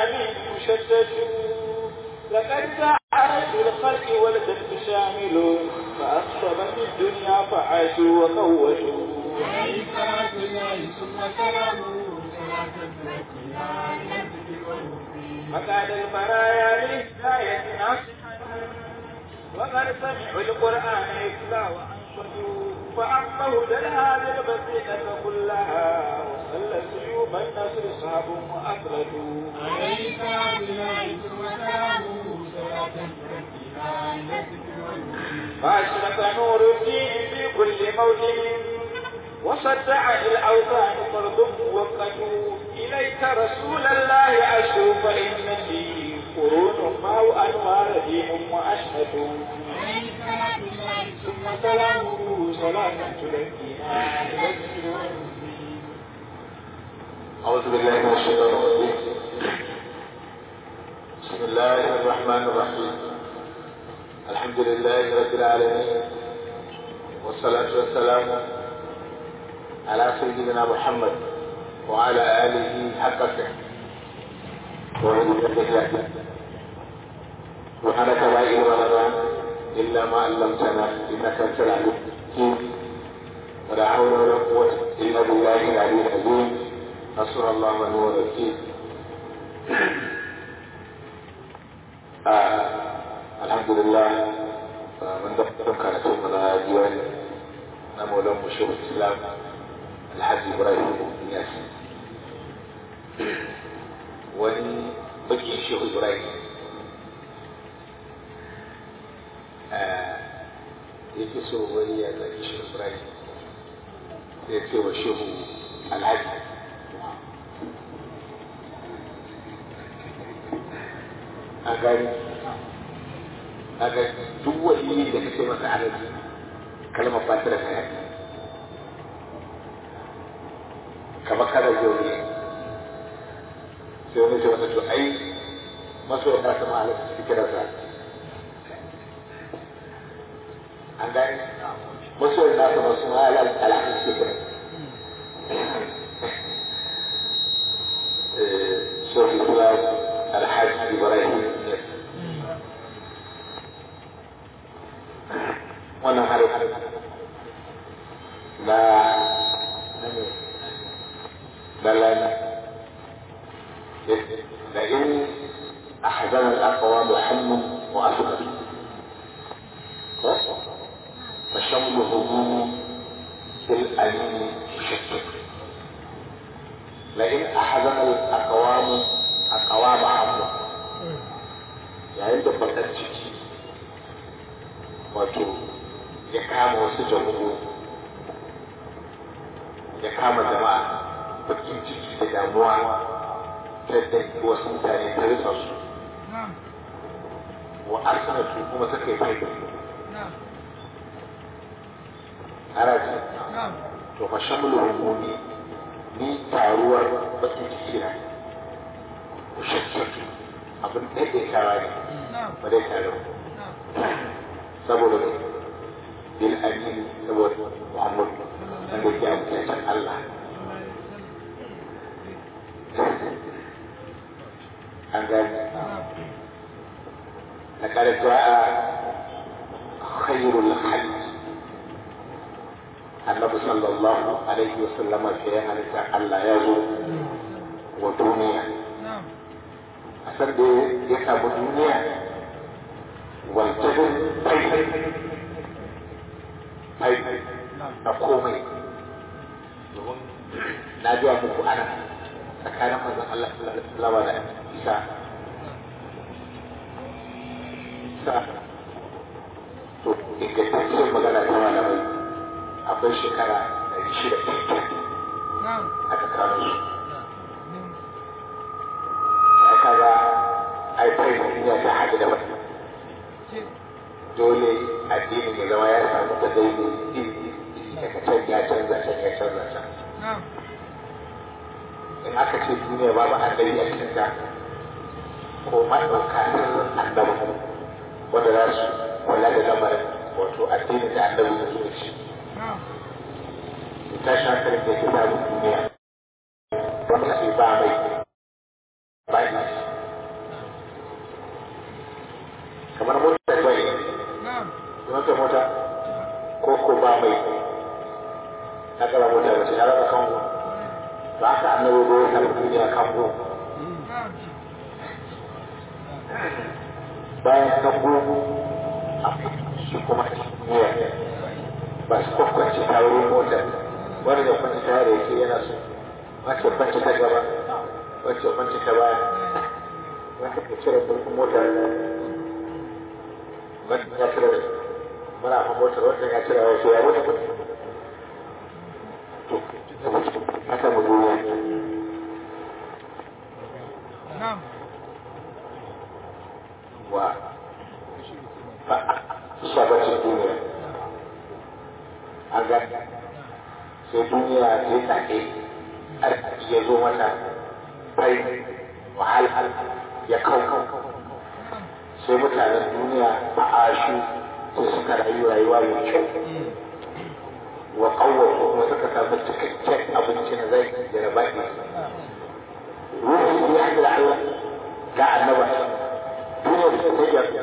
الأمين مشدد لقد جاء رجل الخلق والجد شامل فأخشبت الدنيا فعاشوا وقوشوا عليه صلاة الله ثم سلامه صلاة تزكيها لنفسك والمسلمين فقاد البرايا لهداية ناصحة وقد سمعوا القرآن يتلى وأنصتوا فأما هدى هذه البسيطة كلها وصلى سيوف النصر صعب وأفردوا عليه صلاة الله ثم سلامه صلاة تزكيها لنفسك والمسلمين فأشرق نور الدين في كل موطن وصدع الأوثان فرض موقت إليك رسول الله أشهر فإنني قرون ما أنوار دين وأشهد عليه صلاة الله ثم سلامه صلاة تلقينا لنفسك والمسلمين أعوذ بالله من الشيطان الرجيم بسم الله الرحمن الرحيم الحمد لله رب العالمين والصلاة والسلام على سيدنا محمد وعلى آله حق قدره سبحانك لا علم لنا إلا ما علمتنا إنك أنت العليم الحكيم ولا حول ولا قوة إلا بالله العلي العظيم نصر الله ونور الوكيل آه الحمد لله آه من دفتر كانت من ديوان نمولا مشهور الإسلام الحاج إبراهيم بن ياسين wani bakin shehu ibrahim yake so wani ya zaki shehu ibrahim ya ce wa shehu alhaji a gani a ga duk wani da kake masa alaji kalmar fata da kaya kamar kada yau ne sai wani ce masa to ai masoyan na sama alaji su kira sa an gani masoyan na sama su ma alaji su kira شيخ الإسلام الحاج إبراهيم wannan hari na dalan لئن أحزن الأقوام هم وأسود فشمل هموم بالأمين مشتت لئن أحزن الأقوام أقوام حمد yayin da bakar ciki wato ya kama wasu jamhuri ya kama jama'a bakin ciki da damuwa ta yadda wasu mutane ta rika su wa arsanatu kuma ta kai fai haraji to fa shamlu humumi ni taruwar bakin ciki na shakkatu abin ɗaiɗaitawa ne ba dai tare saboda bil amin saboda muhammad wanda ke amintaccen allah an gani لقد جاء خير الخلق النبي صلى الله عليه وسلم في حالة الله يزو ودنيا أسر دي يساب الدنيا والجبل طيب طيب نقومي na biya muku ana tsakanin manzon Allah sallallahu alaihi wasallam da Isa Isa to ingantacciyar magana ta malamai akwai shekara ɗari shida aka kano su ya kaga ai fai duniya ta haɗu da wata dole addinin ya zama ya samu da daidai daga can ya canza can ya canza can in aka ce duniya babu annabi a cikin ta ko maɗauka sirrin annabi wanda za su kula da lamarin wato addinin da annabi ya zo da shi tashi hankalin da ke samun duniya wanda sai ba mai ba kamar mota ta yi mota mota ko ko ba mai ta kara mota ba ce ya raba kango ba haka annabi ko ya samu duniya kango bayan kango a shi kuma duniya ba su kwakwace ta wurin motar wani da kwanci ta yare yake yana so wacce kwanci ta gaba wacce kwanci ta baya wacce ka cire burkun mota wacce ya cire muna fa motar wacce ya cire wasu ya wuce haka mu duniya wa sabacin duniya an ga sai duniya zai take arziki ya zo mata bai wahal ya kau sai mutanen duniya a ashu sai suka rayu rayuwa mai kyau wa kawai kuma suka samu cikakken abinci na zai da na baki ruhu ya da Allah ga annaba duniya da ta yi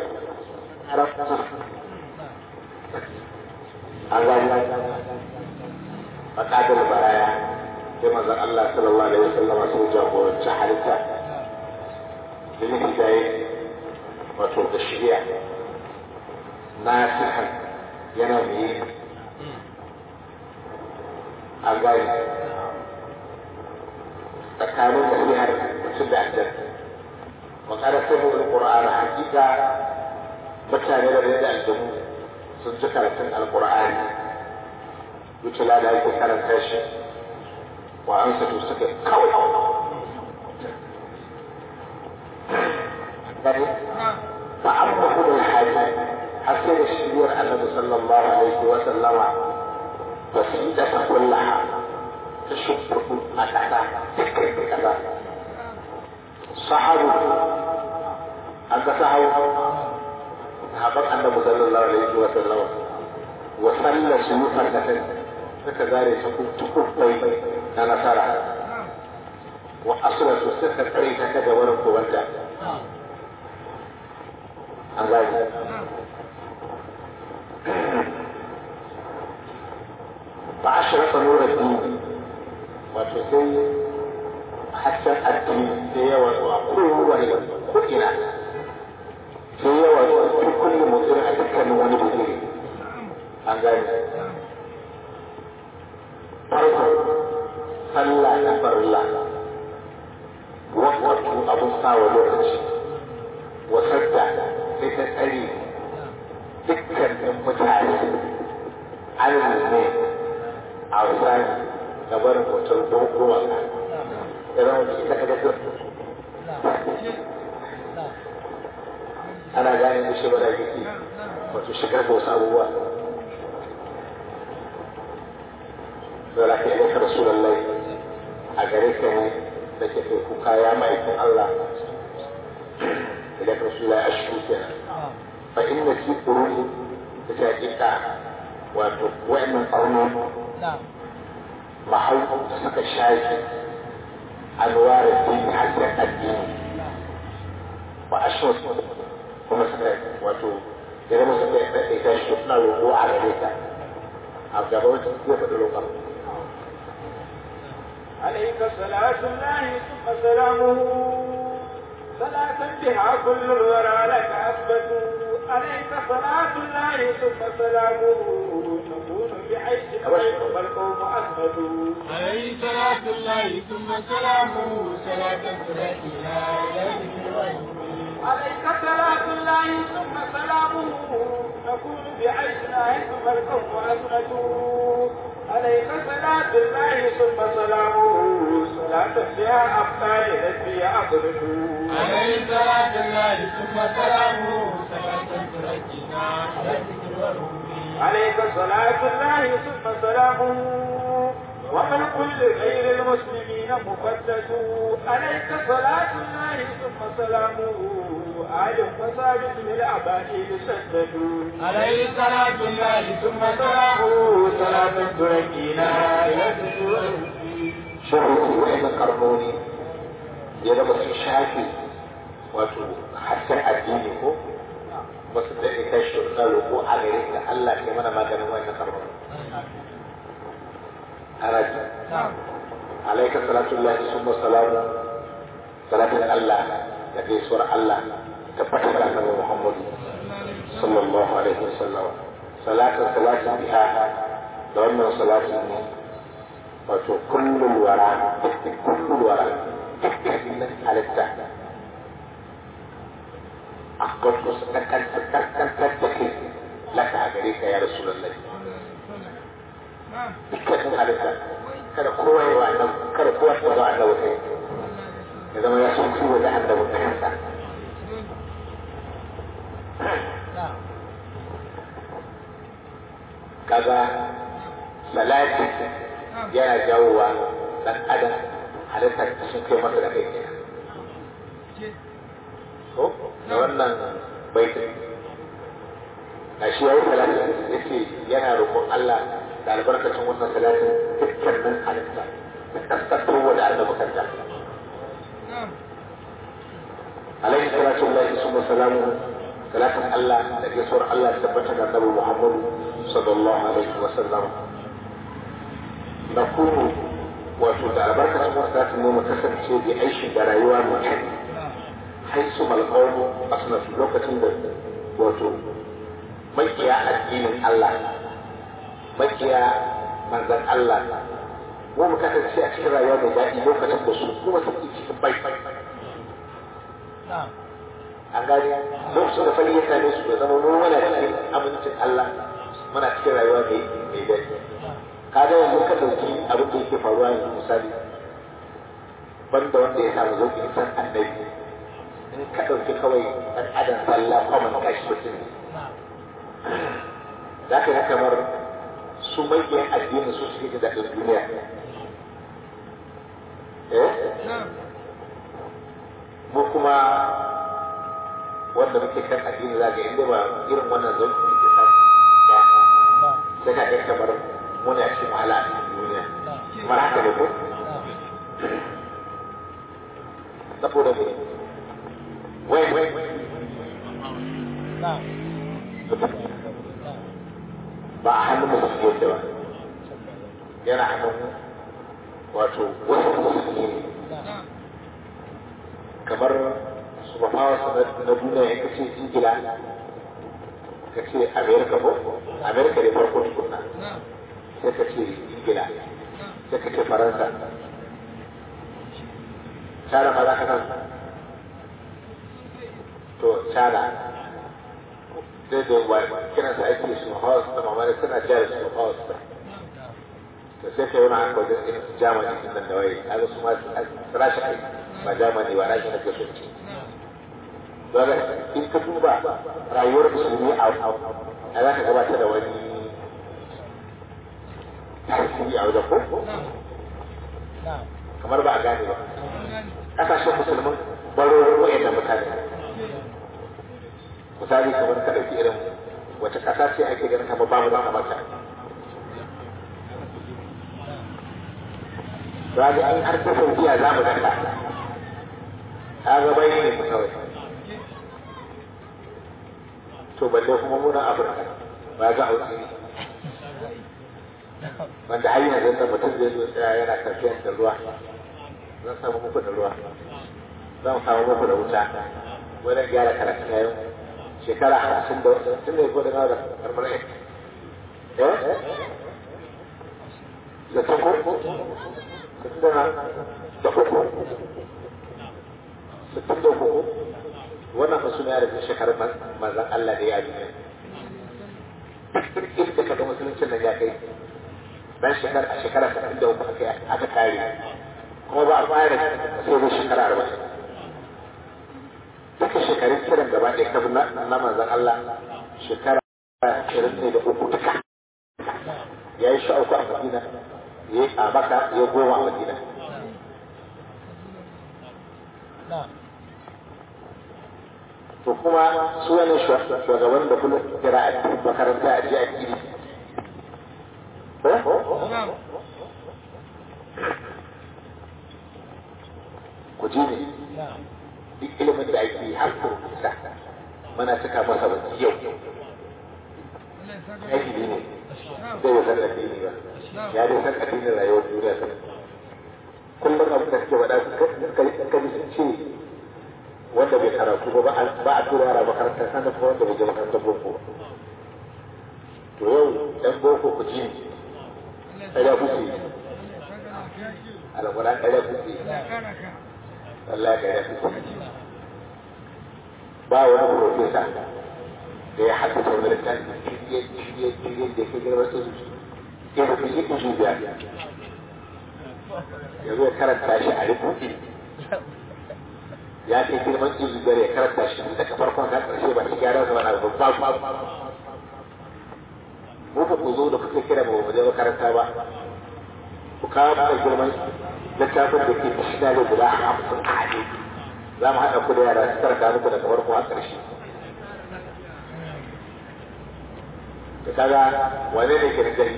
an gani a ƙadar baraya sai mazan Allah sallallahu alaihi wasallam sun jagoranci halitta da yin hidaye wato da shirya na sihan yana mai an gani tsakanin nasihar mutum da aljanna wa kada sai mu alqur'ana hakika mutane da da aljanu sun ji karatun alqur'ani wuce da ake karanta shi wa an sa suka kawai gani fa amma kuma alhaji har sai da shiriyar annabi sallallahu alaihi wa sallama basida ta kullaha ta shubbu a kasa dukkan kasa sahabu an ga sahabu sahaban annabi sallallahu alaihi wa sallama wa sallasu mufardatan suka zare ta tukubai na nasara wa asratu suka tsare ta daga wurin kowanta an gani ba a shirka nura dini wato sai hasken addini da yawa a kowane ko ina sai yawa a kullum mutum a dukkanin wani bugire an gani farko sallah na farilla wakatu abun sawa lokaci wasarta sai ta tsare dukkanin mutane an ne a wasani da barin hotar goma idan wani ita ka gaso ana gane da shi ba da yake wato shigar da wasu abubuwa da ke aika rasulallah a gare ka ne da ke kai kuka ya ma'aikin Allah da ka rasulallah a shi kenan fa inna fi quruni da ta hakika wato wa'annan ƙarnoni mahau da suka shafi anwarin dini hasken addini wa ashwas kuma suka wato ya zama suka yi ɗaiɗaita shi suna roƙo a gare ka a gaba wata zai faɗi roƙon عليك صلاة الله ثم سلامه صلاة بها كل الورى لك أثبت عليك صلاة الله ثم سلامه تكون بعيش والقوم أثبتوا عليه صلاة الله ثم سلامه صلاة تركنا إلى ذكر عليك صلاة الله ثم سلامه نكون بعيشنا ثم القوم أثبتوا عليك صلاة الله ثم سلامه صلاة فيها أبطال نسبي أقرته عليه صلاة الله ثم سلامه صلاة تركنا إلى ذكر عليك صلاة الله ثم سلامه ومن كل غير المسلمين مقدس عليك صلاة الله ثم سلامه آل وساجد للأبائل سددوا عليه صلاة الله ثم سلامه صلاة تركنا إلى ذكر shirin wa'in karnoni ya zama sun shafi wato hasken addini ko ba su daɗe kai shi na roƙo a gare ka Allah ke mana maganin wannan karɓar haraji alaika salatu Allah summa salamu salatin Allah da gaisuwar Allah tabbatar da annabi Muhammad sallallahu alaihi wasallam salatin salatin biha da wannan salatin ne wato kullum wara kullum wara dukkanin halitta a kwato su kankantar da ke laka a gare ka ya rasu lallai dukkanin halitta kada kowa yi wa annabi kada kowa ta zo annabi kai ya zama ya san kiwo da annabi ta kansa kaga salati yana jawowa dan adam halittar sun kai masa da kai kenan ko da wannan baitin na shi ya yi salati ya ce yana roƙon Allah da albarkacin wannan salatin dukkanin halitta da kaskantar wa da annabi kanta alaihi salatu lillahi summa salamu salatin Allah da gaisuwar Allah tabbata da annabi Muhammadu sallallahu alaihi wa sallam na kuma wato da albarkacin wasu za mu mu kasance bi aishi da rayuwa mai kyau haisu malƙaunu a sunatu lokacin da wato makiya addinin Allah makiya manzan Allah mu mu kasance a cikin rayuwa mai daɗi lokacin da su kuma su cikin bai an gani lokacin da fari ya same su da zama mu muna cikin amincin Allah muna cikin rayuwa mai mai daɗi kaga yanzu ka ɗauki abin da yake faruwa yanzu misali banda wanda ya samu zauƙin san annabi in ka ɗauki kawai ɗan adam sallah kwaman kashi mutum ne za ka yi kamar su maƙiyan addini su suke jin daɗin duniya eh mu kuma wanda muke kan addini za ga inda ba irin wannan zauki muke samu sai ka ga kamar muna cikin wahala a cikin duniya kamar haka ne ko saboda mu wai wai ba a hannun musulmi yadda ba yana hannun wato wasu musulmi ne kamar su ba fawa su na duniya ya kace ingila ka ce amerika ko amerika ne farko tukunna sai ka ce ingila sai ka ce faransa China ma za ka san to China sai da wa kiran sa ake su house da mamari suna jari su house da to sai kai wani haka wajen irin su Germany din nan da waye kaga su ma rashi kai ba Germany ba rashi nake so ce daga in ka duba rayuwar musulmi a a za ka gabatar da wani tasiri a wajen ko kamar ba a gane ba kasashen musulmin barorin wa'annan mutane misali kamar ka ɗauki irin wace ƙasa ce ake ganin kamar babu da maka za ga in har ta saudiya za mu ganta ta ga bai ne mu kawai to balle kuma muna afirka ba ga hausi ne wanda har yanzu da mutum zai zo tsaya yana tafiyar da ruwa zan samu muku da ruwa zan samu muku da wuta wajen gyara karatu na yau shekara hamsin da tun da ya kodin da karmarai eh da ta ko sittin da na da uku sittin da uku wannan fa suna da shekarun manzan Allah da ya yi ne inda ka ga musuluncin nan ya kai dan shekara a shekara sittin da uku aka kare kuma ba a fara sai da shekara arba'in duka shekarun kiran gaba ɗaya kafin na manzan Allah shekara ashirin ne da uku duka ya yi sha uku a Madina ya yi a Maka ya goma a Madina to kuma su wani shugaban da kuma kira a makaranta a ji a kiri ku ji ne duk ilimin da ake har kurkusa mana cika masa baki yau jahili ne zai da san addini ba ya dai san addinin rayuwar duniya kan kullum abin da suke faɗa suka ji sun ce wanda bai karatu ba ba a tura yara makarantar sanar kuma wanda bai je makarantar boko to yau ɗan boko ku ji ɗaya kuke alƙur'an ɗaya kuke Allah ɗaya kuke ba wani profesa da ya haddasa wani littafi shirye shirye shirye da ke girma su ya da fiye ku biya ya zo karanta shi a rubuce ya kai girman izu gare ya karanta shi daga farkon har ƙarshe ba shi gyara su wani abu ba mu ba ku zo da kuka kira ba mu je makaranta ba ku kawo mana girman littafin da ke tashina da guda hamsin a haɗe za mu haɗa ku da yara su karanta muku daga farko har ƙarshe da kaga wane ne ke gari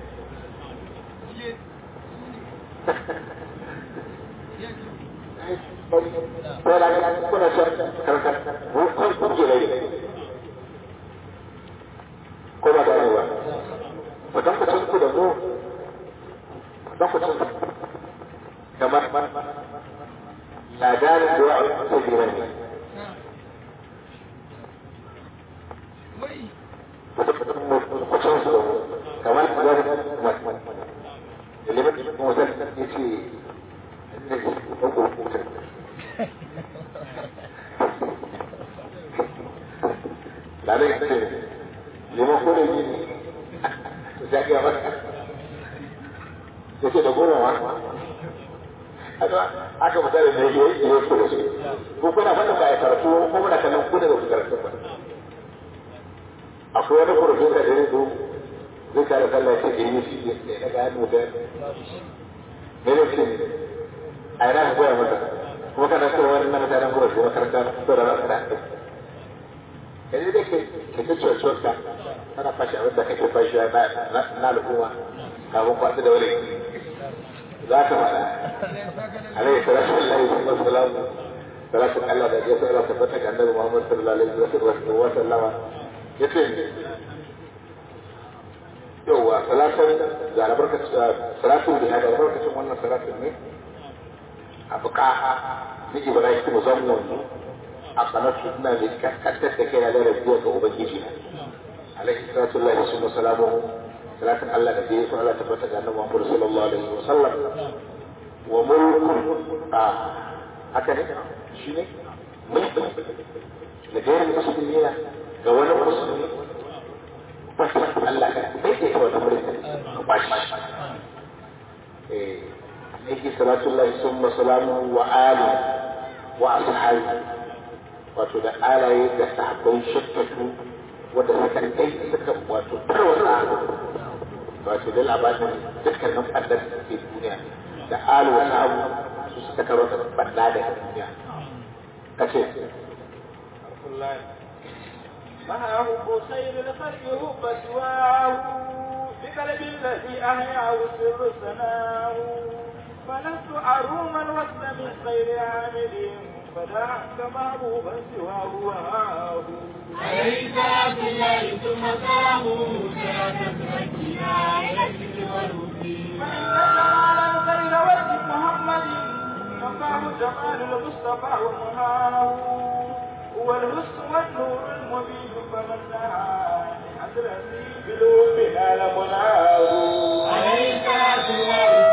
ko da kuna son karkar kun kun ke rai ko ba da ba mutum mutum ku da mu mutum mutum kamar ladanin da ya sabira ne mutum su da mu kamar zai da liman mutum ya ce ne ɗan kurkutan Lalu itu lima puluh ini, jadi apa? Jadi ada gula apa? Ada aku betul ini dia dia terus. Bukan apa tu kaya kartu, bukan apa nak kuda tu kartu. Aku ada kurus dari itu. Dia cara kalau saya ini sih, dia kan muda. Mereka sini, ayah aku yang muda. kuma kana so wani na mutanen gurin da makaranta so da rasa da yanzu da ke ke ta cuwar ka kana fashi abin da kake fashi na al'umma kafin kwasu da wuri za ka faɗa alaihi salatu lillahi wa sallam salatu Allah da ya sallallahu tabbata ga annabi Muhammad sallallahu alaihi wa sallama yace yauwa salatun da albarkacin salatun da hada albarkacin wannan salatun ne أبقاها نجي برايك مزمن أقنات فتنة لكتت كي على ربوك وبنجيجها عليه الصلاة والله ثم سلامه صلاة الله نبيه وعلى تفتك أن محمد صلى الله عليه وسلم وملك آه هكذا شنو ملك لغير المسلمين جوانا المسلمين بس الله كان بيتي هو نمرك باش إيه yake salatullahi summa salamu wa ali wa ashabi wato da alaye da sahabbai shakkatu wanda suka kai suka wato tarwata wato da labarin dukkanin fadar da ke duniya da alu wa sahabu su suka tarwata banda da duniya kace ما هو خير الخلق هب سواه بقلب الذي أحياه سر سناه فلست أروم الوصل من غير عامل فدعك محبوبا سواه وهاه عليه صلاة الله ثم سلامه صلاة تزكينا إلى الذكر والهدي فإن جمال غير وجه محمد مقام جمال المصطفى ومهاه هو الحسن والنور المبين فمن نهى حضرتي بلوم نال مناه عليه صلاة الله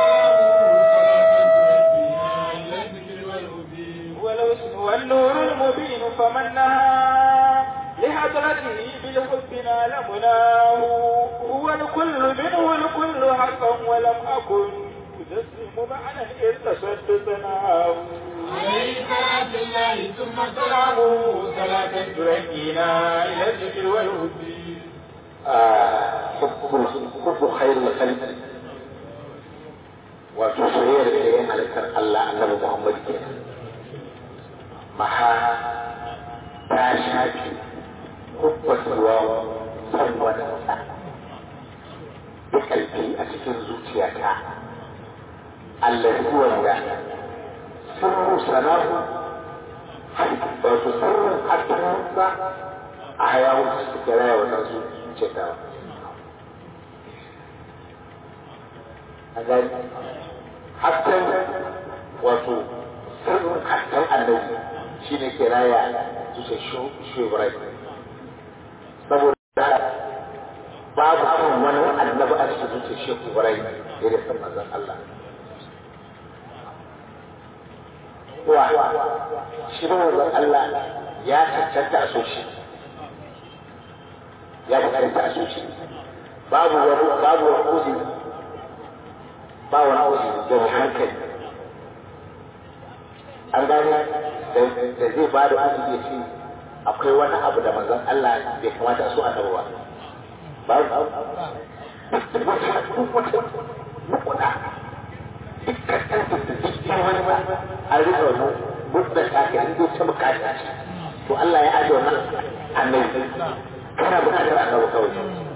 والحسن والنور المبين فمن نهى لحضرته بالحب نال مناه هو الكل منه الكل حقا ولم أكن أجسم معنى إذ تصدت ثناه عليه صلاة الله ثم سلامه صلاة تركينا إلى الذكر والهدي حب خير الخلق wato soyayyar da ya halittar Allah annabi Muhammad ke maha ta shafi hubbatuwa san wani sa da kalbi a cikin zuciyata Allah wanda sirru sanahu wato sirrin hatta sa a hayawu suka raya wannan su cetawa a gani hasken wato sirrin hasken annabi shi ne ke raya zuciya shubirai saboda babu kan wani annabi a cikin zuciya shubirai da ya san manzon Allah wa shi ne manzon Allah ya cancanta a so shi ya cancanta a so shi babu wani babu wani uzuri ba wani uzuri da hankali an gane da zai ba da uzuri ya ce akwai wani abu da manzon Allah bai kamata a so annabi ba babu duk wata duk wata mukuda dukkan ɗan dukkan wani ba a rika wani mukuda ta ke inda ta bukata to Allah ya ajiye wannan annabi kana bukatar annabi kawai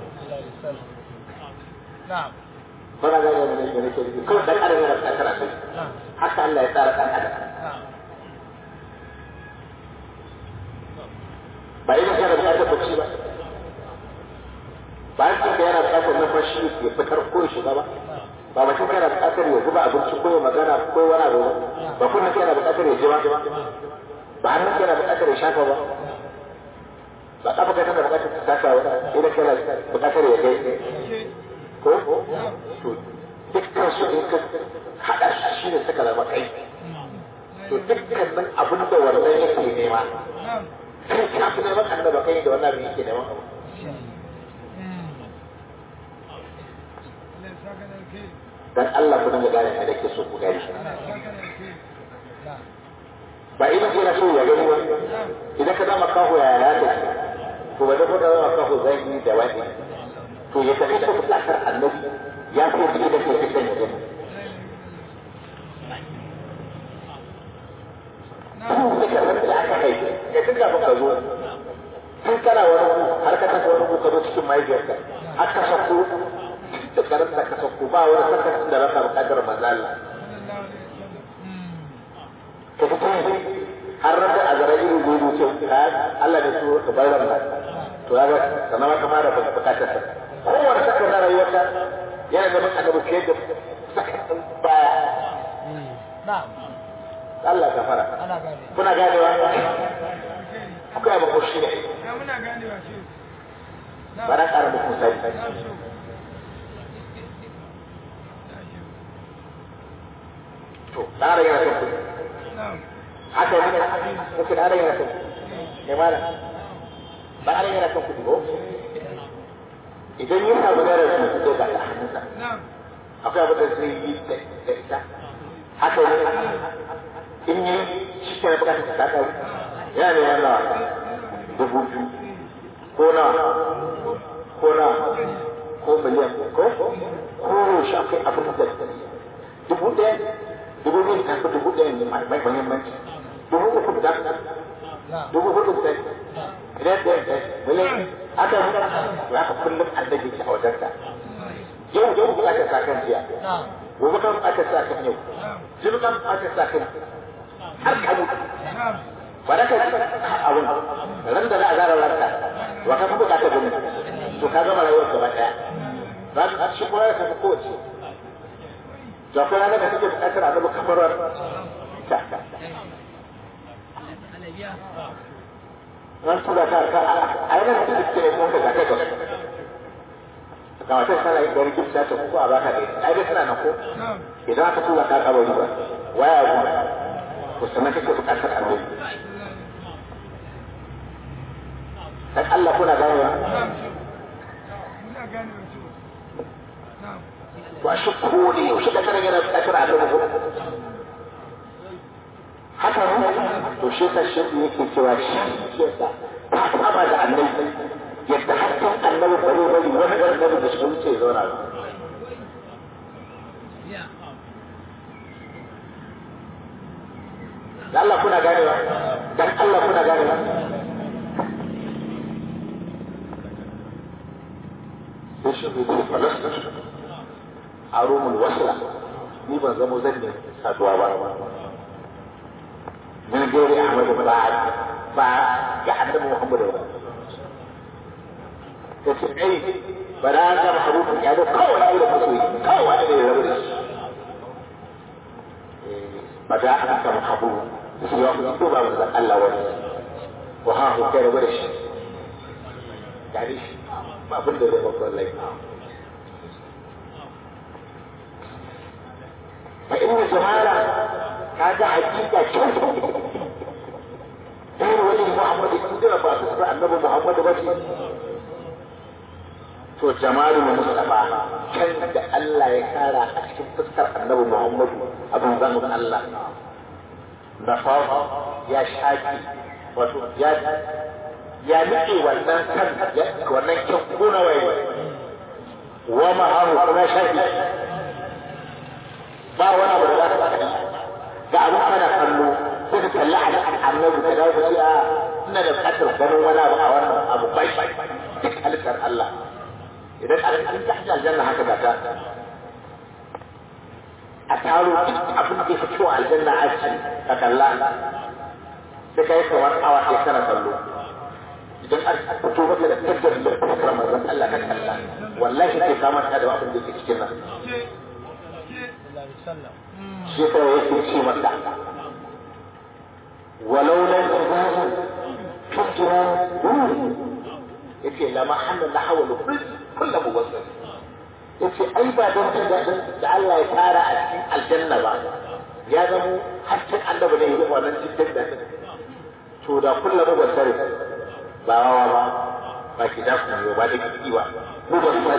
Bana gane da nake nake nufi kawai dan adam yana bukatar annabi haka Allah ya tsara dan adam ba idan kana bukatar bacci ba ba an yana bukatar numfashi ya fitar ko ya shiga ba ba mutum kana bukatar ya zuba abinci ko ya magana ko wani abu ba kuma kana bukatar ya ji ba ba hannun kana bukatar ya shafa ba ba kafa kai kana bukatar ta taka ba idan kana bukatar ya kai ko to dukkan su in ka haɗa shi shi ne suka zama kai to dukkanin abin da wannan yake nema kai ka fi neman annaba kai da wannan abin yake neman abu dan Allah ku dinga gane da ke so ku gani ba idan kana so ya gani ba idan ka zama kaho ya ya ta to ba da ko da zama kaho zai yi da wani to ya tafi da bukatar annabi ya fi ji da ke cikin ya gani da aka haifi ya tun kafin ka zo tun kana wani ku har ka tafi wani ku ka zo cikin mahaifiyarka har ka sako da karanta ka sauko ba wani sakacin da rasa bukatar mazala ka fito har rasa a zara irin gudu ce ka Allah ne su ka bar ran to ya ga sanan ma ka fara bukatar sa kowane sakar na rayuwarka yana da maka annabi fiye da sakacin baya Allah ka fara kuna ganewa kuka yi mako shi ne ba na ƙara muku misali to ɗara yana son kuɗi haka ne muke ɗara yana son kuɗi ne mana ɗara yana son kuɗi ko idan ya samu naira su ko ba ta hannunsa akwai abin da zai yi da ita haka ne in yi shi ke na bukatar ta kawo yana ne yana dubu biyu ko na ko na ko miliyan ko ko shi akwai abin da dubu ɗaya dubu biyu ta fi dubu ɗaya ne mai mahimmanci dubu uku da dubu hudu da idan da miliyan aka yi to haka kullum annabi ke a wajenka yau yau bukatar sa kan jiya gobe kan bukatar sa kan yau jibi kan bukatar sa kan har ka mutu ba da ka yi abin ran da za a zara ranka wa ka fi bukatar gumi to ka gama rayuwar gaba ɗaya za shi kuma ya kafa kowace to akwai ranar da kake bukatar annabi kamar ta ran tura ta ka a yanar da suke ne kuma ka kai ga ga wata sana yin gari kifta ta ko a baka dai ai dai suna nan ko idan aka tura ka kabari ba waya ku ko sanan kake bukatar annabi dan Allah kuna gane ba to a shi ko ne yaushe da kana yana bukatar annabi ko haka ne to shi ta shi yake cewa shi shi ta ta saba da annabi yadda hakkan annabi bare bari wani annabi da shi wuce zauna ba da Allah kuna ganewa dan Allah kuna ganewa sai shi ne ce falasta a rumul wasla ni ban zamo zan ne saduwa ba من غير احمد بن عاد ba ga annabi Muhammadu ba ta ce ai ba da an gama harufin ya zo kawai irin masoyi kawai ne ya rabu da shi ba da an gama habu shi ya fi ko ba manzon Allah wani wa ha hu kai rabu da shi gari shi ba abin da zai babban laifi fa inna jama'a kaga hakika kyau ɗaya wani Muhammadu in jira ba su sa annabi Muhammadu ba ce to jamalu Mustafa kan da Allah ya kara a cikin fuskar annabi Muhammadu abin zamu Allah na farko ya shaki wato ya ya nike wannan kan wannan kyan kuna waye wa ma'ahu kuma shafi ba wani abu da za ka faɗi ga abu kana kallo sai ka kalli a annabi ka dawo ka ce a ina da bukatar ganin wani abu a wannan abu bai duk halittar Allah idan a cikin ta aljanna haka ga ta a taro duk abin da ya fito a aljanna a ci ka kalla sai ka yi kamar awa ɗaya kana kallo idan an fito maka da tattar da fuskar manzon Allah ka kalla wallahi sai ka manta da abin da yake cikin nan shi yasa yake ce masa walau lam tazal tujra yace la mahanna la hawlu kullu muwassal yace ai ba don da Allah ya tara a cikin aljanna ba ya zamo hakkin annabi ne ya wannan cikin da to da kullu muwassal ba wawa ba ba ki da kuma ba da kiki ba muwassal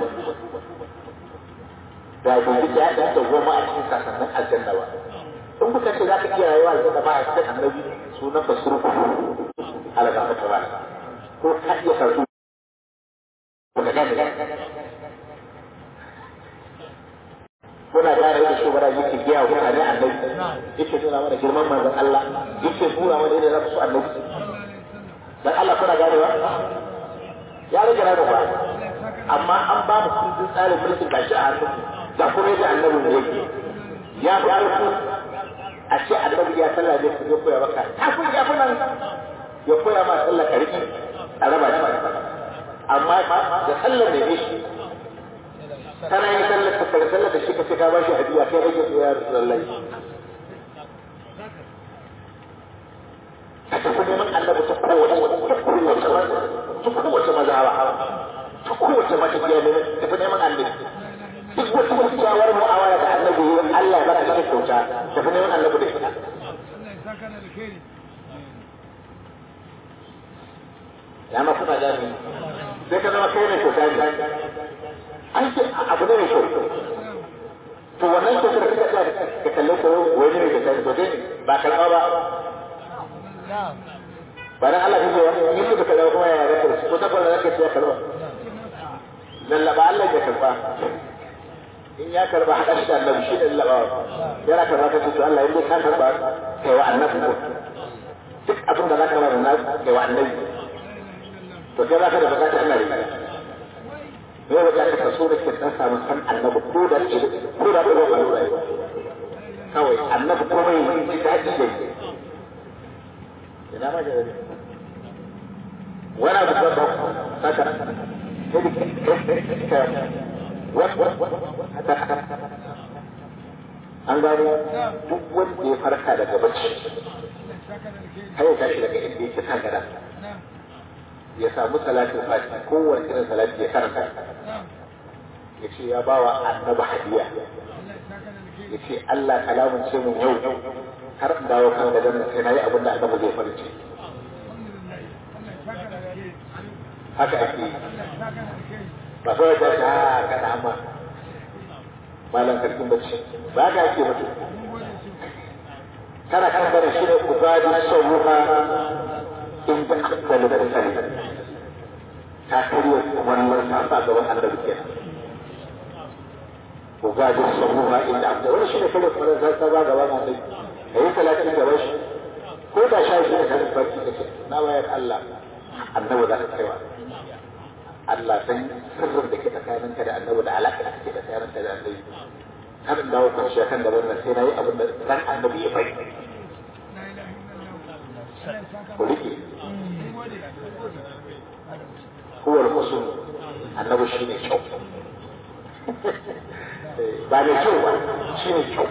da bai ji daɗin da goma a cikin sasannin aljanna ba in kuka ce za ka iya rayuwa aljanna ba a cikin annabi sunan ka surku ala ga ta ba ko ka iya karatu ba ka gane muna gane da shugaba yake biya wa mutane annabi yake nuna mana girman manzon Allah yake nuna mana yadda za su annabi dan Allah kuna ganewa ya rage na ba amma an ba mu kundin tsarin mulkin gashi a hannun da kuma yadda annabi ne yake ya fi ƙarfi a ce annabi ya sallah ne ku koya maka kafin ya fi nan ya koya ma sallah ka riƙe a raba shi amma da sallar da ne shi kana yin sallar ka fara sallar da shi ka ce ka ba shi hadiya kai rage ya rasulullahi ka tafi neman annabi ta kowace ta kowace mazhaba ta kowace matafiya ne tafi neman annabi duk wata kyakkyawar mu'amala da annabi Allah ya baka cikin kyauta tafi neman annabi da ita ya ma kuna gani sai ka zama kai ne kyauta ne an ce abu ne mai kyau to wannan kyautar da kaka ka kalle ko wani ne da kai to dai ba karɓa ba ba dan Allah kake wani in suka kalle kuma ya ga ko ta fara zaka ce karɓa lallaba Allah ya karɓa in ya karba haɗa shi da annabi shi ne laɓawa yana karba ka ce to Allah in dai ka karba kai wa annabi ko duk abin da za ka bada na kai wa annabi to kai za ka da bukata Allah ne me ya bukata ka so da ke dan samu san annabi ko da ke ko da ko ba lura kawai annabi komai ji daɗi da yi ina ma da wani abu da ba saka an gano duk wanda ya farka daga bacci har ya tashi daga inda yake kan gada ya samu salatin fati kowane irin salati ya karanta ya ce ya bawa annabi hadiya ya ce Allah kalamun ce mun yau har in dawo kan gadon nan sai na yi abin da annabi zai farin ciki haka ake yi ba kawai ta ce ha kana amma malam sarkin bacci ba ka ake mutu kana kan bada shi ne ubadi sauruha in da akwalu da sani ta karya wannan ta sa gaban annabi kenan ubadi sauruha in da akwalu wani shi ne karya kuma da ta ba gaban annabi da yi talatin gaban shi ko da sha shi ne kan barci da ce na bayar Allah annabi za ka kaiwa Allah san sirrin da ke tsakaninka da annabi da alaƙa da ke tsakaninka da annabi har in dawo kwanciya kan gaban nan sai na yi abin da ran annabi ya bai ku rike huwar husn annabi shine kyau ba mai kyau ba shine kyau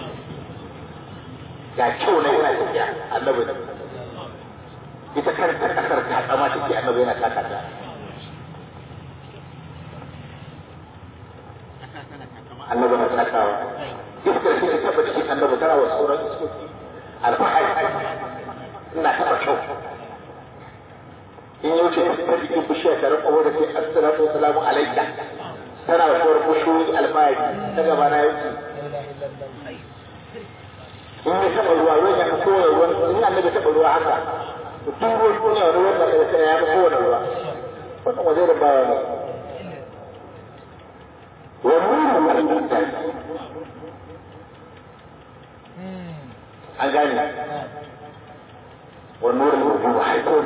ga kyau na yana tafiya annabi ne ita kanta kasar ta tsama take annabi yana taka ta annabi na takawa iskar shi ta taba cikin annabi tana wa sauran iskoki alfahari ina taba kyau in yau ce ta jikin bishiya ta rinka wadda sai assalatu wasalamu alaika tana wa sauran bishiyoyi alfahari ta gaba na yauki in ya taɓa ruwa ruwan ya fi kowane ruwan in annabi taɓa ruwa haka duk ruwan duniya wani ruwan da ya fi kowane ruwa wannan waje da baya ne wannan al'adar an gane والنور الموجود حيث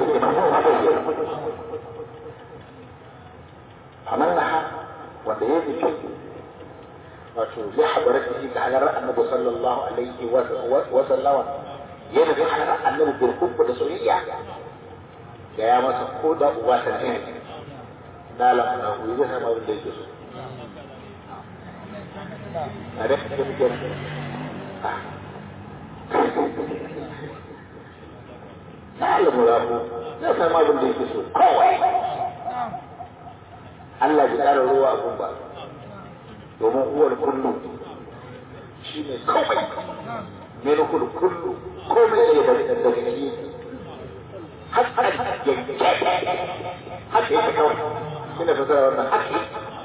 عملنا wanda ya fi kyau wato zai haɗara shi ga halarar annabi sallallahu alaihi wa sallama ya nufi halarar annabi bil hubba da soyayya da ya masa ko da uba ta ne na lamuna ku yi zai sama abin da yake so a da kake muke na lamuna ku zai sama abin da yake so kawai Allah ya ƙara ruwa a gumba domin uwar kullu shi ne komai ne na kullu kullu komai da ya bari da daga gani haka yanke haka yake kawai shi ne fasara wannan haka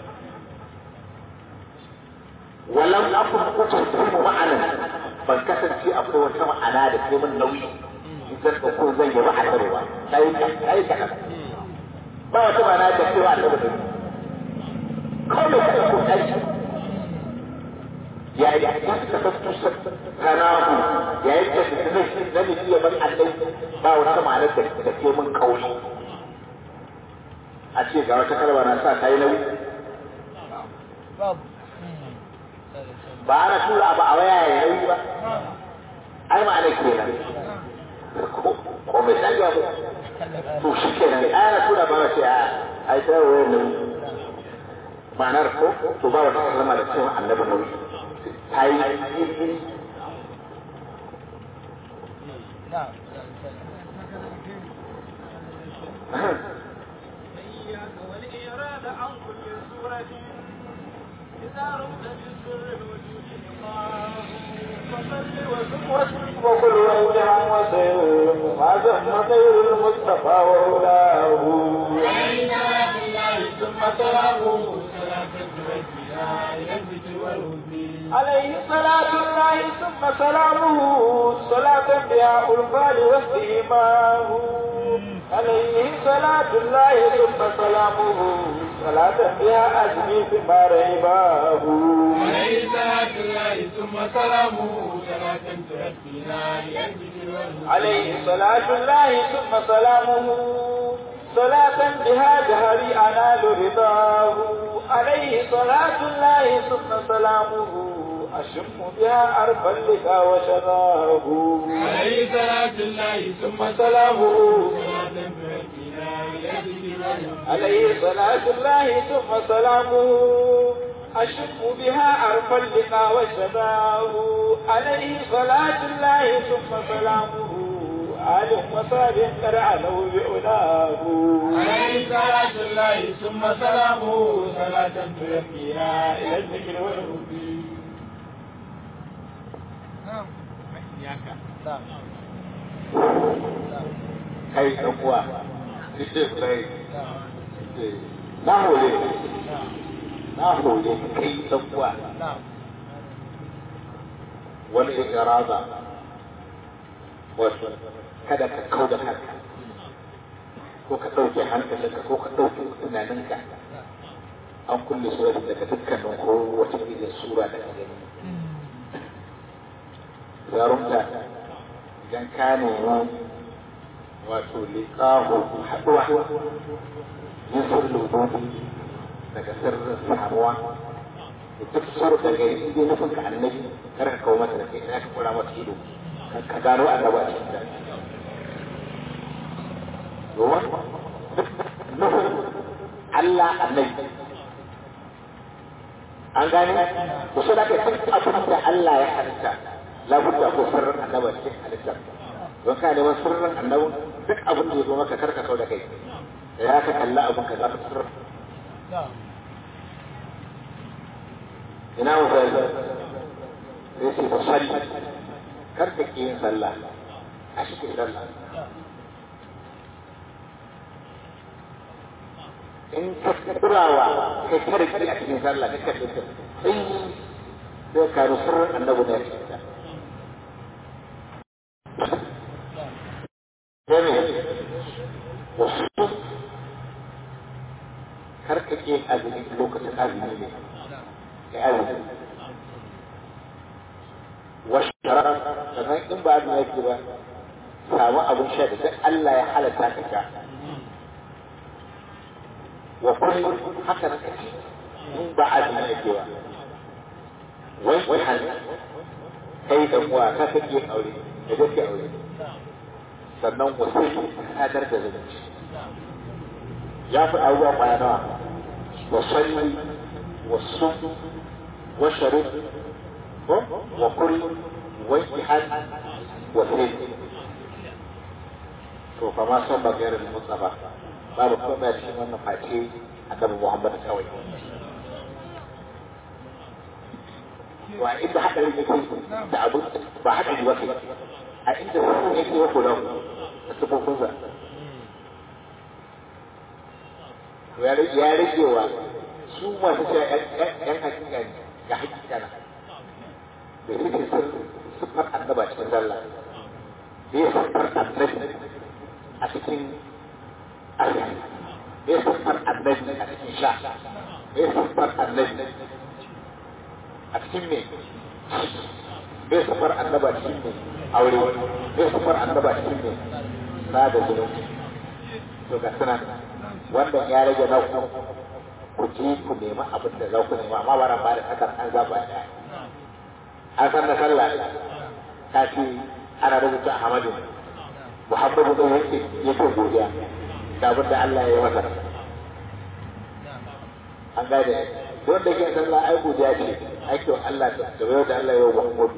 walam akun kuka kuma ma'anan ban kasance akwai wata ma'ana da ke min nauyi zan ko zan yi ma'anar ba sai sai ka ba wata ma'ana da ke wa Allah da kawai ka ko aiki yayin da ka tafastu kanahu yayin da ka tafastu na ne iya ban Allah ba wata ma'anar da da ke mun kauli a ce ga wata kalma na sa kai nauyi ba ana tura ba a waya ya nauyi ba ai ma'ana kenan ko mai tsaya ba to shi kenan ai ana tura ba na ce a ai sai wayar nauyi ma'anar ko to ba wata kalma da cewa annabi nauyi ta yi والإيراد عن كل سورة إذا رمت بالسر الوجود فصل وسم واسم وكل وجها وسلم ما ذم خير المصطفى وأولاه ثم سلامه عليه صلاة الله ثم سلامه صلاة بها الفال واستيماه عليه صلاة الله ثم سلامه صلاة بها أجمي بما ريباه عليه صلاة الله ثم سلامه صلاة تؤدينا إلى الذكر عليه صلاة الله ثم سلامه صلاة بها جهري أنال رضاه عليه صلاة الله ثم سلامه أشم بها أرفا لك وشراه عليه صلاة الله ثم سلامه صلاة تؤدينا إلى الذكر عليه صلاة الله ثم سلامه أشم بها أرفا لك وشراه عليه صلاة الله ثم سلامه آل وصاب قد علوا بعلاه عليه صلاة الله ثم سلامه صلاة تؤدينا إلى الذكر والهدي kai ɗan uwa sai na hore na hore kai ɗan uwa wani irada wato kada ka kau da kanka ko ka ɗauke hankalinka ko ka ɗauke tunaninka an kulle sura daga dukkanin ko wata irin sura da ka gani zarumta idan ka nemi wato liƙahu haɗuwa yin sirrin rubutu daga sirrin samuwa da duk sura da gari inda nufin ka annabi kar ka kawo mata da kai ina ka kura mata ido ka gano annaba a cikin da domin nufin Allah annabi an gane ku so da ka duk abin da Allah ya halitta labudda ko sirrin annaba cikin halitta don ka neman sirrin annabin duk abin da ya zo maka karka kau da kai da ya ka kalla abin ka za ka sirrin ina mu fa sai sai ta salli kar ka ki yin sallah a cikin sallah in ka kurawa kai kare ki a cikin sallah ka kalle ta sai sai ka ru sirrin annabi ne cikin ta dame wasu kar ka ki azumi lokacin azumi ne ya azumi wasu sannan in ba azumi yake ba samu abin sha da duk Allah ya halatta ka sha wa kullum haka na kaci in ba azumi yake ba wai wai hannu kai da uwa ka kake aure da kake aure sannan wasu sadar da zumunci ya fi abubuwa kwaya nawa wa salli wa sun wa sharif wa kuri wa ihad wa sin to fa ma son bagayar mustafa babu kuma cikin wannan face annabi Muhammad kawai wa inda haɗari yake da abu ba haɗari ba kai a inda sun yake wa kula da sufofinsa ya rage wa su masu cewa ‘yan hakika ne ga hakika na da suke siffar annaba cikin sallah da ya siffar annabi a cikin azumi da ya siffar annabi a cikin sha da ya siffar annabi a cikin me bai siffar annaba cikin me aure bai siffar annaba cikin me na da zunubi to ga suna wannan ya rage na ku ku je ku nemi abin da za ku nema amma ba ba da sakar an zaba da an san na sallah ta ce ana rubuta Ahmadu Muhammadu ɗin yake yake godiya da abin da Allah ya yi masa an gane don da ke sallah ai godiya ce ake wa Allah da yau da Allah ya yi wa Muhammadu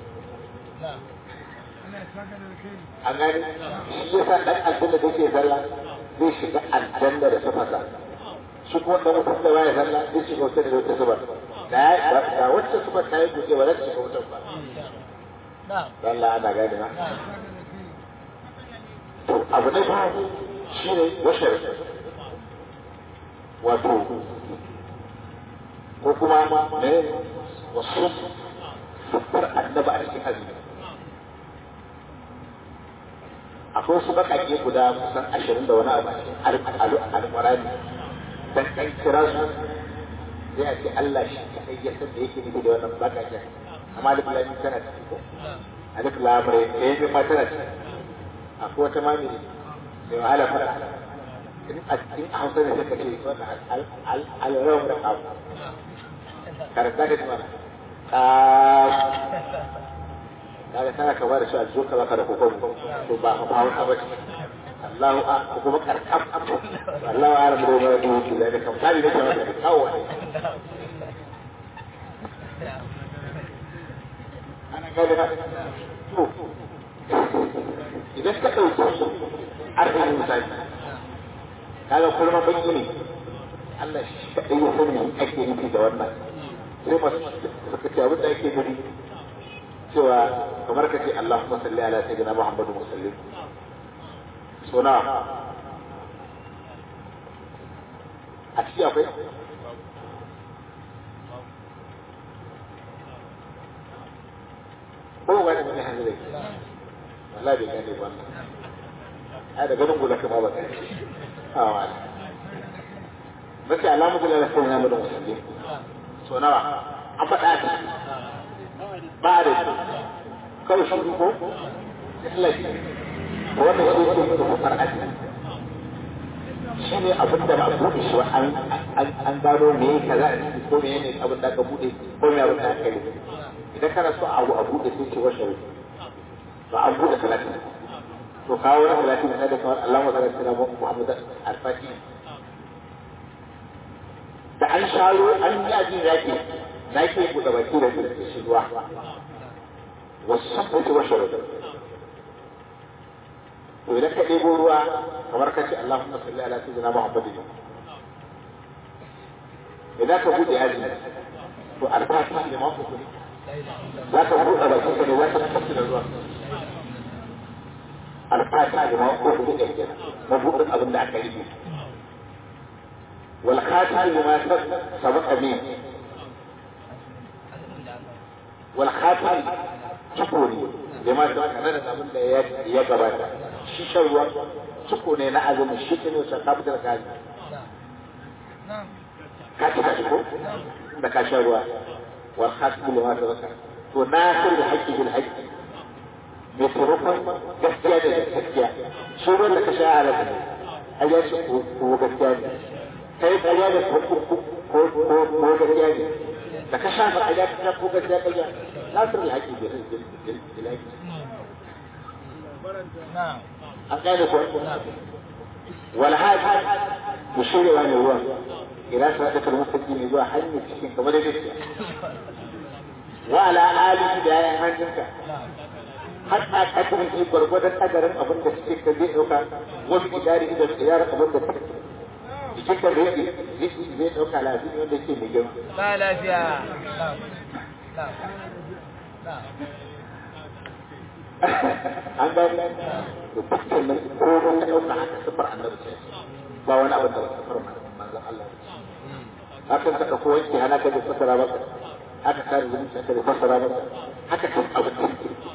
an gane shi yasa dan aljanna da ke sallah zai shiga aljanna da sufasa shi kuma da mutum da baya sallah zai shiga wata da wata subar da wacce subar ta yi guje ba za ta shiga wutan ba Allah ana gane na to abu na biyu shi ne washar wato ko kuma ne wasu sufar annaba a cikin azumi akwai su bakake guda kusan ashirin da wani abu a cikin alƙurani dan kan kira su sai a ce Allah shi kaɗai ya san da yake nufi da wannan bakaken amma alif lamin tana ciki ko alif lamre da yake ma tana ciki akwai wata mami mai wahala fara in a cikin hausa ne suka ce wannan alrawar da kawo karanta ka ji mana kaga tana kama da shi a zo ka baka da kokon to ba ka fawo ka bace Allahu a ko kuma karkam Allahu a rabu da mai duki da kan kali da kamar da kawo ne ana gaba da to idan ka dauki arzikin misali kaga kullum baki ne Allah shi kadai ya sani ake nufi da wannan sai masu suka ce abin da ake nufi cewa kamar ka ce Allahumma salli ala sayyidina Muhammadu musallin sona a ciki akwai ko wani wani hannu da wallahi bai gane ba ai da ganin gula kuma ba kai a wani mace alamu da lalata sayyidina Muhammadu musallin so nawa an faɗa ta ba da shi kawai shi ko lafi wannan shi ne da kufar aji shi ne abin da ba a buɗe shi ba an gano me kaza a ciki ko me ne abin da aka buɗe ko me abin da aka yi idan kana so abu a buɗe sai ce washe ba an buɗe talatin to kawo na salati na da kamar Allah wa sallallahu alaihi Muhammad al-Fatih da an shayo an yi ajin zaki na ke buɗe baki da shi ruwa wasu sabbata wa sharuɗa to idan ka ɗebo ruwa kamar ka ce Allahumma salli ala sayyidina Muhammadin idan ka buɗe aji to alfatiha ne ma ku za ka buɗe bakin ka ne za ka tafi da ruwa alfatiha ne ma ku ku ɗaya kenan mabuɗin abin da aka yi wal khatim lima sabaqa min wal khatim ciko ne lima sabaqa nan da abin da ya gabata shi shan ruwa ciko ne na azumin shi ne sa ka fitar ka ka cika shi ko da ka sha ruwa wal khatim lima sabaqa to nasir da haqqi bil haqqi mai taimakon gaskiya da gaskiya shi ruwan da ka sha a lafi a ya ce ko gaskiya ne kai ƙarya da ko ko gaskiya ne da ka sha ba ƙarya ka ko gaskiya ƙarya nasir da haqqi bil haqqi an gane ko wal hadi mushirewa ne ruwan ila sadaqa al-mustaqim zuwa hanyar cikin kamar da gaskiya wa ala alihi da yayin hannunka har a kasirin shi gwargwadon agarin abin da suke ka zai ɗauka wasu idari da tsayar abin da suke jikin ka zai zai ɗauka lafiya wanda ke mai girma. Ba lafiya. An gani da dukkan nan ko wani ɗauka haka sifar annabi ce ba wani abin da sifar manzon Allah ce. Hakan saka ko wanke hana ka da fasara maka haka kare zumunci ka da fasara maka haka kan abin da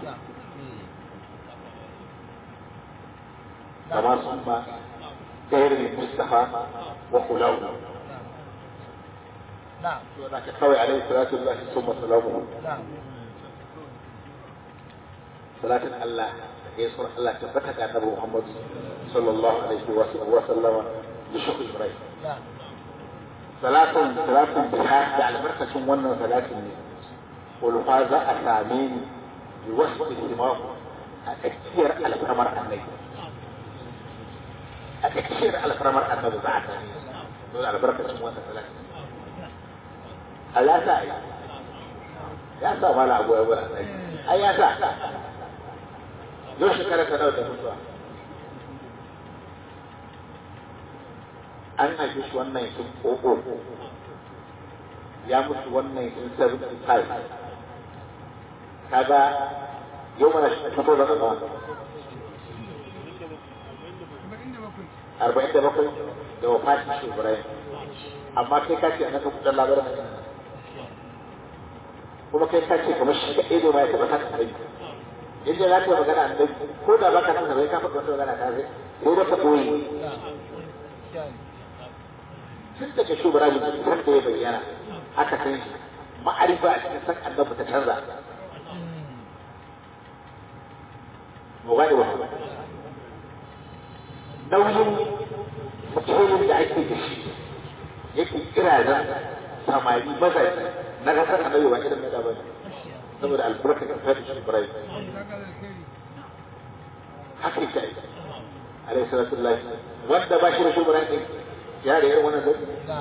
كما سمى غير المصطفى وخلاه نعم ولكن قوي عليه صلاة الله ثم سلامه نعم صلاة الله يسر الله تفتك عن نبي محمد صلى الله عليه وسلم بشكر إبراهيم نعم صلاة صلاة بها على مركز ونن صلاة ولفاظ أسامين بوصف اهتمام أكثر على كمر النبي a tsakiyar alfarmar annabi za a sami dole albarkacin wata salati Allah sa ya sa mala abu ya bura sai ai ya sa yau shekara ta da mutuwa an haife shi wannan sun ƙoƙo ya mutu wannan sun 75 kaga yau mana shi fito da kama arba'in da bakwai da wafatin shi Ibrahim amma kai ka ce a naka kudin labarin kuma kai ka ce kamar shi kaɗai ne ma ya taɓa kasa kai yadda za ka yi magana a ko da ba ka san bai ka faɗi wata magana ta zai sai da ka ɓoye tun daga shi Ibrahim san da ya bayyana aka san shi ma'arifa a cikin san annabi ta canza mu gane wannan nauyin mutumin da ake da shi yake kira da samari mazaji na kasar annabi ba irin na bane saboda albarkar da fadi shi Ibrahim haka yake aiki alaihi salatu lillahi wanda ba shi da shi Ibrahim din ya da irin wannan zai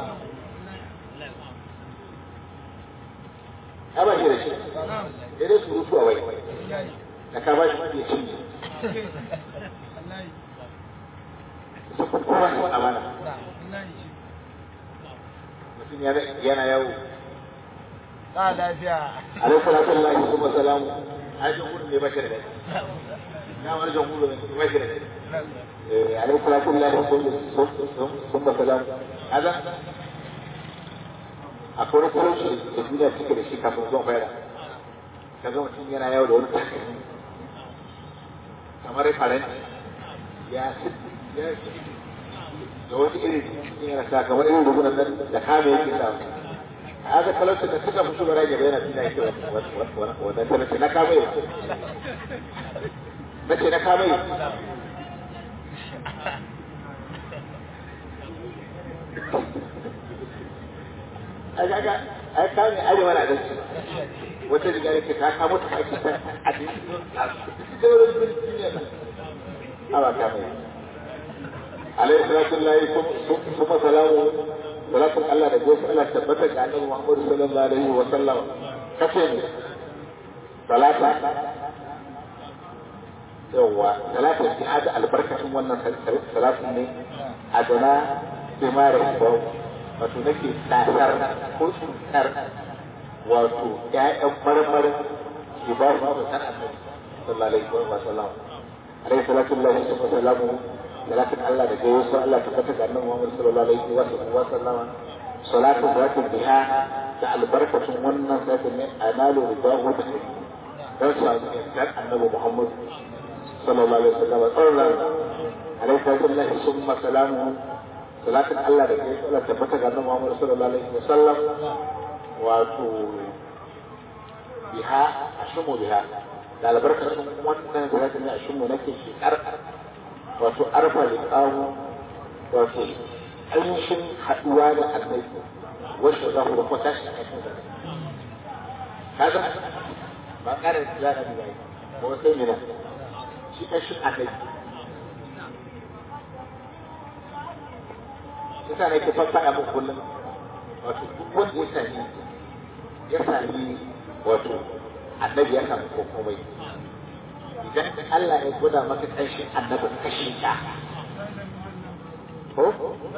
ya ba shi da shi ya dai su rutu a wai da ka ba shi ya cinye kowa ne amana mutum yana yawo ba lafiya alaihi salatu lillahi kuma salamu ajin gudu ne bashi da dai na wani jan gudu ne bashi da dai eh alaihi salatu lillahi kuma salamu kaza akwai wani talauci da duniya cike da shi kafin zuwan bayar kaga mutum yana yawo da wani takalmi kamar faranti ya ya da wani irin yana sa kamar irin rubunan nan da kame yake sa haka talauci da suka fi shugaba ya bayyana fina yake wannan talauci na kame na ce na kame ai kaga ai kame arewa na gaske wata riga yake ta kamo ta ake ta a cikin wurin duniya awa ta mai alaihi salatu lillahi kuma salamu salatun Allah da gosu Allah tabbata ga annabi Muhammad sallallahu alaihi wa sallam kace ne salata yawa salatun jihad albarkatun wannan salatun ne a gana bimar ba wato nake tasar ko tsuntar wato ƴaƴan marmarin ki ba su da san annabi sallallahu alaihi wa sallam alaihi salatu lillahi wa sallamu ولكن الله ده جوز الله تفتح أنه محمد صلى الله عليه وسلم صلاة ذات بها تعال بركة منا ذات من أنال رضاه به رسول كان النبي محمد صلى الله عليه وسلم أولا عليه الصلاة الله ثم سلامه صلاة الله ده جوز الله تفتح أنه محمد صلى الله عليه وسلم واتو بها أشم بها تعال بركة منا ذات من أشم نكي في أرقر wato arfa da kawo wato ainihin haɗuwa da annabi wasu za ku da kwata shi a kan zane kaga ba ƙarar za a bi bai ko sai mina shi ƙashin annabi yasa ne ke fassara muku kullum wato duk wanda ya sami ya sami wato annabi ya sami komai idan Allah ya gwada maka ƙarshen annabin kashe ka ko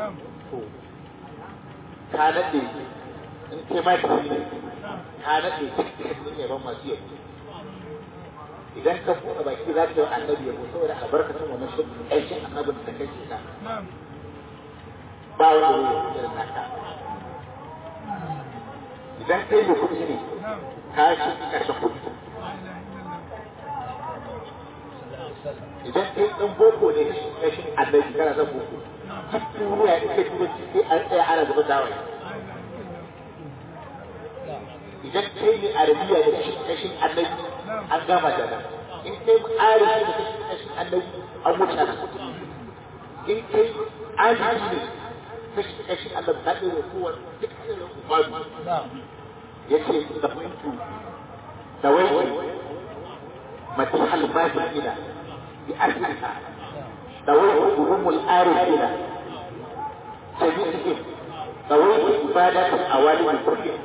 ka nade in kai ma ka ne ka nade dukkan yaban masu yabo idan ka buɗe baki za ka yi annabi yabo saboda albarkacin wannan shi ƙarshen annabin da kashe ka ba wanda ya yi irin naka idan kai mai kuɗi ne ka shi ƙarshen kuɗi idan kai ɗan boko ne kashin annabi kana son boko duk duniya in kai turanci sai an tsaya ana gaba dawai idan kai ne arabiya da kashin annabi an gama da nan in kai arifi da kashin annabi an wuce nan in kai ajiyi ne kashin kashin annabi ta ɗaya kowa duk ɗaya ubadu ya ce da fahimtu da wai matihal mahimina بأسرها دويت هم الآرفين جميعهم دويت عبادة الأوالي كلهم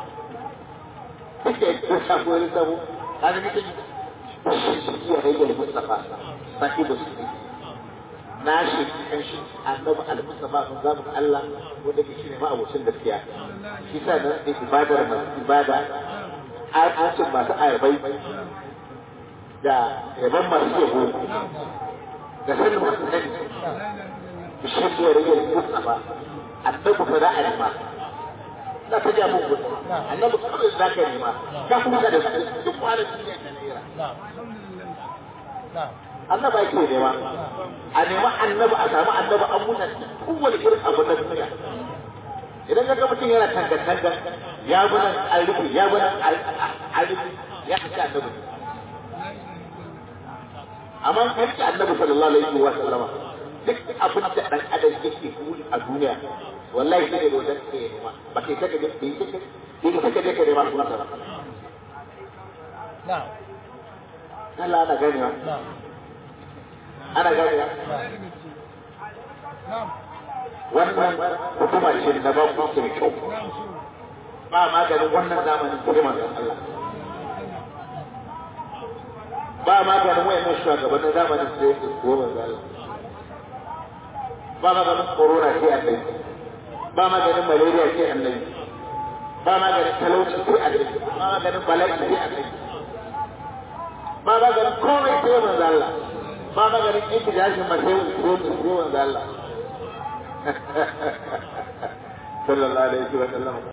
Kuke da shafi wani sabo, kaga nake shi ya rage Mustafa, saki da su na shi kan shi annabi al-Mustafa sun zamu Allah wanda ke shi ne ma abocin gaskiya. Shi sa nan da ibadar masu ibada, ayatun masu ayabai da yaban masu yabo da sanin masu sani bishin da rage kusa ba annabi fa za a nema za ka ja muku annabi kawai za ka nema ka kuma ga da su duk kwanan duniya ta naira annabi ake nema a nema annabi a samu annabi an mutan kowane irin abu na duniya idan ka ga mutum yana tanga-tanga ya bi nan an rufe ya bi nan an rufe ya kashe annabi amma kan ci annabi sallallahu alaihi wa sallama duk abin da dan adam yake buri a duniya wallahi sai da wajen ke nema ba kai saka da kai saka kai saka da kai nema su masa ba na'am Allah ana gani wa ana gani wa wannan hukuma ce da ba ku ke kyau ba maganin wannan zamanin sai manzon Allah ba maganin wayannan shugabannin zamanin sai ko manzon Allah ba maganin corona sai annabi ba maganin malaria sai annabi ba maganin talauci sai annabi ba maganin bala'i sai annabi ba maganin komai sai manzon Allah ba maganin intijashin ma sai sai manzon Allah sallallahu alaihi wa sallam